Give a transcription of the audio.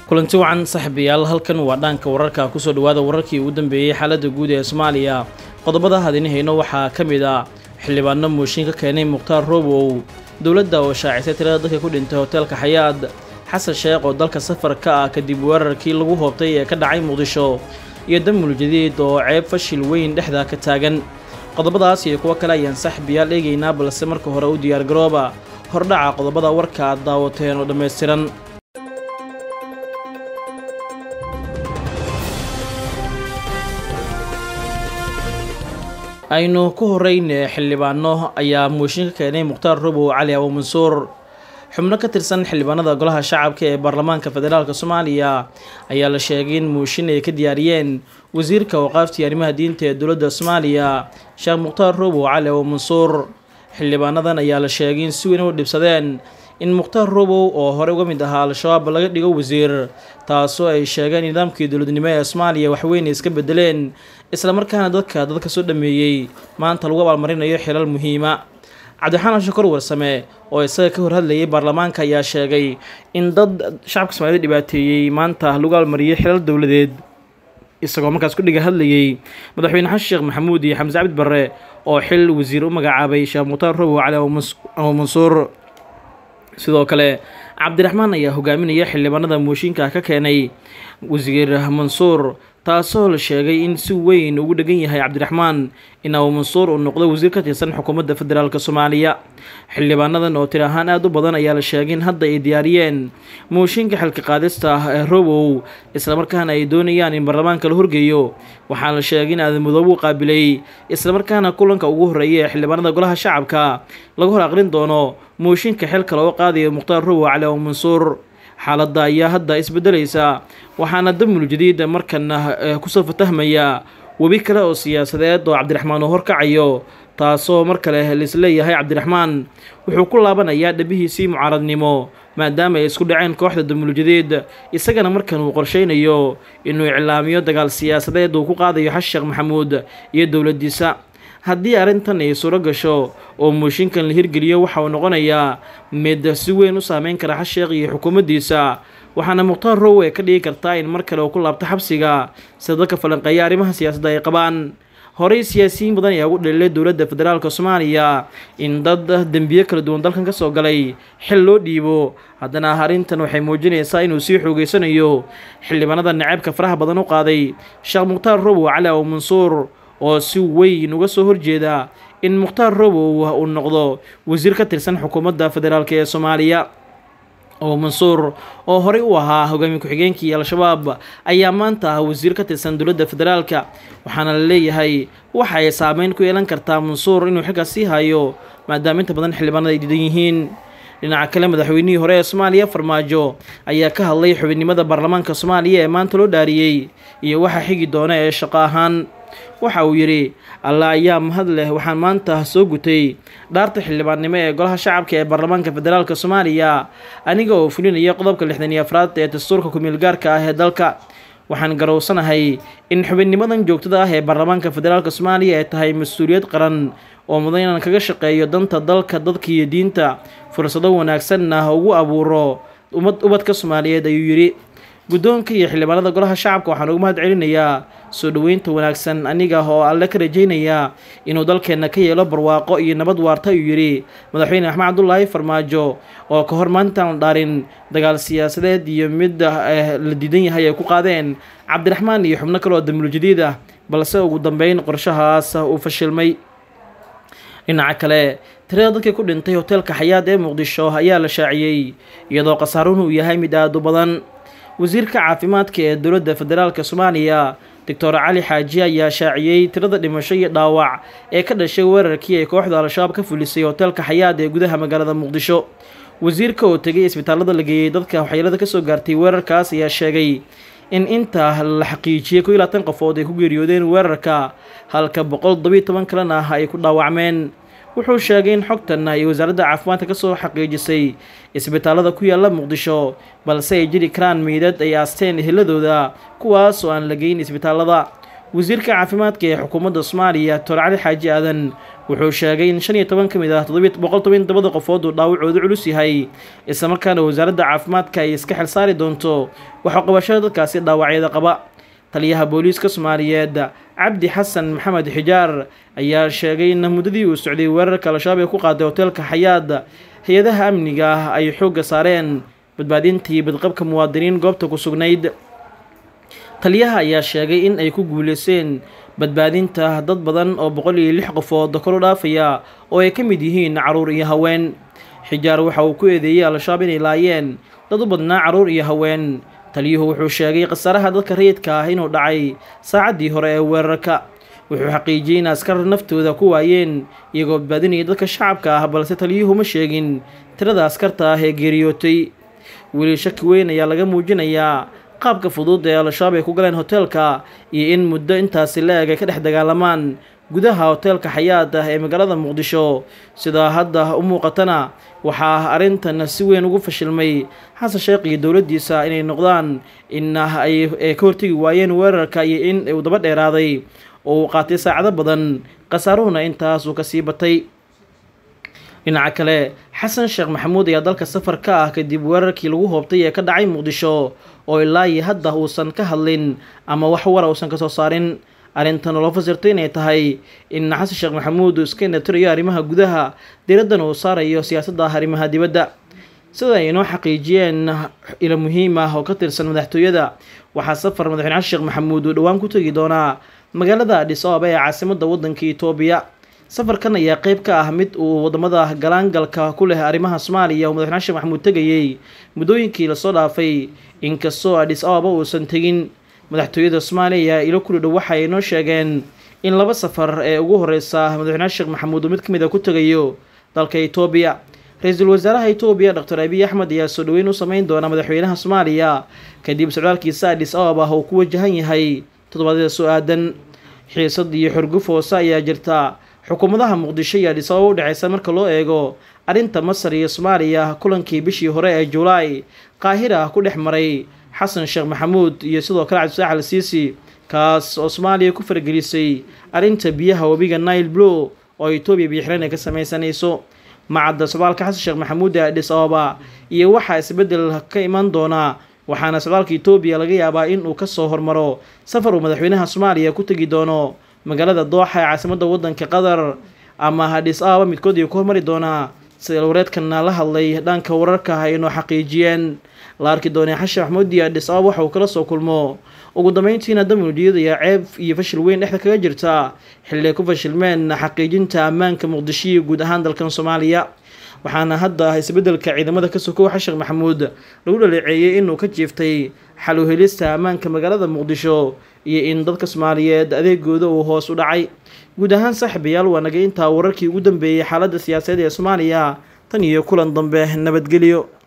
kulanti wacan saaxiibayaal halkan waa dhaanka wararka kusoo dhawaada wararkii ugu dambeeyey xaaladda guud ee soomaaliya qodobada hadini hayno waxaa ka mid ah xildhibaano mooshin ka keenay mukhtaar roobow dowladda oo shaacisay tirada dadka ku dhintay hoteelka xayaad xasan sheekh oo dalka safar ka ah kadib weerarkii lagu hoobtay ee ka dhacay muqdisho iyo damul jadiid oo ceeb fashil weyn dhexda ka taagan qodobadaas iyo kuwo kale ayaan saaxiibayaal eegaynaa balse marka hore u diyaargarooba hordhaca qodobada warka aad daawateen oo dhammaystiran aynu ku horeyne xildhibaano ayaa mooshin ka keenay mukhtaar robow cali abu mansuur xubno ka tirsan xildhibaanada golaha shacabka ee baarlamaanka federaalk soomaaliya ayaa la sheegay in mooshin ay ka diyaariyeen wasiirka waqaaftii arrimaha diinta ee dowladda soomaaliya sheekh mukhtaar robow cali abu mansuur xildhibaanadan ayaa la sheegay in si weyn u dhibsadeen in mukhtaar robow oo horey uga mid ahaa al-shabaab laga dhigo wasiir taasoo ay sheegeen nidaamkii dowladnimo ee soomaaliya waxweyn ay iska bedeleen islamarkaana dadka dadka soo dhameeyey maanta lagu abaalmarinayo xilal muhiima cabdiraxmaan shakor warsame oo isaga ka hor hadlayay baarlamaanka ayaa sheegay in dad shacabka soomaalida dhibaateeyey maanta lagu abaalmariyey xilal dowladeed isagoo markaas ku dhiga hadlayey madaxweyne xasan sheekh maxamuud iyo xamse cabdi barre oo xil wasiir u magacaabay sheekh mukhtaar robow cali abu mansuur sidoo kale cabdiraxmaan ayaa hogaaminaya xildhibaanada mooshinka ka keenay wasiir mansuur taasoo la sheegay in si weyn ugu dhegan yahay cabdiraxmaan in abu mansuur uu noqdo wasiir ka tirsan xukuumadda federaalk soomaaliya xildhibaanadan oo tir ahaan aada u badan ayaa la sheegay in hadda ay diyaariyeen mooshinka xilka qaadista ah ee robow islamarkaana ay doonayaan in baarlamaanka la horgeeyo waxaa la sheegay in aadan mudoobe u qaabilay islamarkaana kulanka ugu horreeya ee xildhibaanada golaha shacabka laga hor aqrin doono mooshinka xilka loo qaadayo mukhtaar robow cali abu mansuur xaaladda ayaa hadda isbedelaysa waxaana damul jadiid markana kusoo fatahmaya webi kale oo siyaasadeed oo cabdiraxmaan uu horkacayo taasoo mar kale laisleeyahay cabdiraxmaan wuxuu ku laabanayaa dhabihiisii mucaaradnimo maadaama ay isku dhaceen kooxda damul jadiid isagana markan uu qorsheynayo inuu iclaamiyo dagaal siyaasadeed uu ku qaadayo xasan sheekh maxamuud iyo dowladdiisa haddii arrintan ay suuro gasho oo mooshinkan la hirgeliyo waxa uu noqonayaa mid si weyn u saameyn kara xasheekh iyo xukuumaddiisa waxaana mukhtaar row ay ka dhigi kartaa in mar kale uu ku laabto xabsiga sida dadka falanqeeya arrimaha siyaasadda ay qabaan horey siyaasiyiin badan ayaa ugu dhaliilay dowladda federaalk soomaaliya in dad dembiyo kala duwan dalkan ka soo galay xil loo dhiibo haddana arrintan waxay muujinaysaa inuu sii xoogeysanayo xildhibaanada naceebka faraha badan u qaaday sheekh mukhtaar robow cali abu mansuur oo si weyn uga soo horjeeda in mukhtaar robow uu noqdo wasiir ka tirsan xukuumadda federaalk ee soomaaliya oo mansuur oo horey u ahaa hogaamiye ku-xigeenkii al-shabaab ayaa maanta ah wasiir ka tirsan dowladda federaalka waxaana la leeyahay waxa ay saameyn ku yeelan kartaa mansuur inuu xilkaas sii hayo maadaama inta badan xildhibaanada ay diidan yihiin dhinaca kale madaxweynihii hore ee soomaaliya farmaajo ayaa ka hadlay xubinnimada baarlamaanka soomaaliya ee maanta loo dhaariyey iyo waxa xigi doona ee shaqo ahaan waxa uu yidhi alla ayaa mahad leh waxaan maanta soo gutay dhaarta xildhibaannimo ee golaha shacabka ee baarlamaanka federaalk soomaaliya aniga oo fulinaya qodobka lixdan iyo afraad ee dastuurka ku-meel gaarka ah ee dalka waxaan garowsanahay in xubinnimadan joogtada ah ee baarlamaanka federaalk soomaaliya ay tahay mas-uuliyad qaran oo mudan inaan kaga shaqeeyo danta dalka dadka iyo diinta fursado wanaagsanna ugu abuuro umad ubadka soomaaliyeed ayuu yidhi guddoonka iyo xildhibaanada golaha shacabka waxaan ugu mahad celinayaa soo dhoweynta wanaagsan aniga oo alle ka rajaynayaa inuu dalkeenna ka yeelo barwaaqo iyo nabad waarta ayuu yidhi madaxweyne axmed cabdulaahi farmaajo oo ka hor maantaan la dhaarin dagaal siyaasadeed iyo mid la diidan yahay ay ku qaadeen cabdiraxmaan iyo xubno kale oo damul jadiid ah balse ugu dambeyn qorshahaas uu fashilmay dhinaca kale tirada dadkii ku dhintay hoteelka xayaad ee muqdisho ayaa la shaaciyey iyadoo khasaaruhu uu yahay mid aada u badan wasiirka caafimaadka ee dowladda federaalk soomaaliya doctor cali xaaji ayaa shaaciyey tirada dhimasho iyo dhaawac ee ka dhashay weerarkii ay kooxda al-shabaab ka fulisay hoteelka xayaad ee gudaha magaalada muqdisho wasiirka oo tegay isbitaallada la geeyey dadka waxyeelada kasoo gaartay weerarkaas ayaa sheegay in inta la xaqiijiyey ko iyo labaatan qofood ay ku geeriyoodeen weerarka halka boqol todobiyo toban kalena ay ku dhaawacmeen wuxuu sheegay in xogtan ay wasaaradda caafimaadka kasoo xaqiijisay isbitaallada ku yaala muqdisho balse ay jiri karaan meydad ay aasteen eheladooda kuwaas oo aan la geyn isbitaallada wasiirka caafimaadka ee xukuumadda soomaaliya doctor cali xaaji aadan wuxuu sheegay in shan iyo toban ka mid ah boqol toban todobada qofood uu dhaawacoodu culus yahay islamarkaana wasaaradda caafimaadka ay iska xilsaari doonto waxaa qabashada dadkaasi dhaawacyada qaba taliyaha booliiska soomaaliyeed cabdi xasan maxamed xijaar ayaa sheegay in muddadii uu socday weerarka al-shabaab ee ku qaaday hoteelka xayaad hay-adaha amniga ah ay xoogga saareen badbaadintii badqabka muwaadiniin goobta ku sugnayd taliyaha ayaa sheegay in ay ku guuleyseen badbaadinta dad badan oo boqol iyo lix qofood kor u dhaafaya oo ay ka mid yihiin caruur iyo haween xijaar waxa uu ku eedeeyey al-shabaab inay laayeen dad u badnaa caruur iyo haween taliyuhu wuxuu sheegay khasaaraha dadka rayidka ah inuu dhacay saacaddii hore ee weerarka wuxuu xaqiijiyey in askar naftooda ku waayeen iyagoo badbaadinaya dadka shacabka ah balse taliyuhu ma sheegin tirada askarta ah ee geeriyootay weli shaki weyn ayaa laga muujinayaa qaabka fudud ee al-shabaab ay ku galeen hoteelka iyo in muddo intaasi la-eg ay ka dhex dagaalamaan gudaha hoteelka xayaad ah ee magaalada muqdisho sidaa hadda u muuqatana waxaa arrintan si weyn ugu fashilmay xasan sheekh iyo dowladdiisa inay noqdaan in ay ka hortegi waayeen weerarka iyo in uu daba dheeraaday oo uu qaatay saacado badan khasaaruhuna intaas uu kasii batay dhinaca kale xasan sheekh maxamuud ayaa dalka safar ka ah kadib weerarkii lagu hoobtay ee ka dhacay muqdisho oo ilaa iyo hadda uusan ka hadlin ama wax wara uusan kasoo saarin arrintan oo loo fasirtay inay tahay in xasan sheekh maxamuud uu iska indhatirayo arrimaha gudaha diraddan uu saarayo siyaasadda arrimaha dibadda sida ay inoo xaqiijiyeen ilo muhiim ah oo ka tirsan madaxtooyada waxaa safar madaxweyne xasan sheekh maxamuud uu dhowaan ku tegi doonaa magaalada adhis ababa ee caasimadda waddanka itoobiya safarkan ayaa qeyb ka ah mid uu wadamada galaangalka ku leh arrimaha soomaaliya oo madaxweyne sheekh maxamuud tegayey muddooyinkii lasoo dhaafay inkastoo adhis ababa uusan tegin madaxtooyada soomaaliya ilo kuli dhow waxa ay noo sheegeen in laba safar ee ugu horeysa madaxweyne sheekh maxamuud uu mid ka mid a ku tegayo dalka itoobiya ra-iisul wasaaraha itoobiya doctor abiy axmed ayaa soo dhoweyn u sameyn doona madaxweynaha soomaaliya kadib socdaalkiisa adhis ababa uu ku wajahan yahay toddobaadyada soo aadan xiisad iyo xorguf hoose ayaa jirta xukuumadaha muqdisho iyo adhis ababa u dhexeysa marka loo eego arrinta masar iyo soomaaliya kulankii bishii hore ee julaay qaahira ku dhex maray xasan sheekh maxamuud iyo sidoo kale cabdisaax al siisi kaas oo soomaaliya ku faragelisay arrinta biyaha webiga nile blow oo etoobiya biyoxireen ay ka sameysanayso macadda socdaalka xasan sheekh maxamuud ee adhis ababa iyo waxaa isbeddel ka iman doonaa waxaana socdaalka etoobiya laga yaabaa in uu kasoo hormaro safar uu madaxweynaha soomaaliya ku tegi doono magaalada dooxa ee caasimadda waddanka qatar ama adhis ababa midkood ayuu ku hormari doonaa sida wareedkana la hadlay dhanka wararka ay inoo xaqiijiyeen la arki doonay xashe maxamuud iyo adhis ababa waxa uu kala soo kulmo ugu dambeyntiina damuudiyad ayaa ceeb iyo fashil weyn dhexda kaga jirta xilli ay ku fashilmeen xaqiijinta ammaanka muqdisho iyo guud ahaan dalkan soomaaliya waxaana hadda isbeddelka ciidamada ka sokow xasheekh maxamuud lagu dhaleeceeyey inuu ka jiiftay xal u helista ammaanka magaalada muqdisho iyo in dadka soomaaliyeed adeegooda uu hoos u dhacay guud ahaan saaxiibayaal waa naga intaa wararkii ugu dambeeyey xaaladda siyaasadeed ee soomaaliya tan iyo kulan dambe nabadgelyo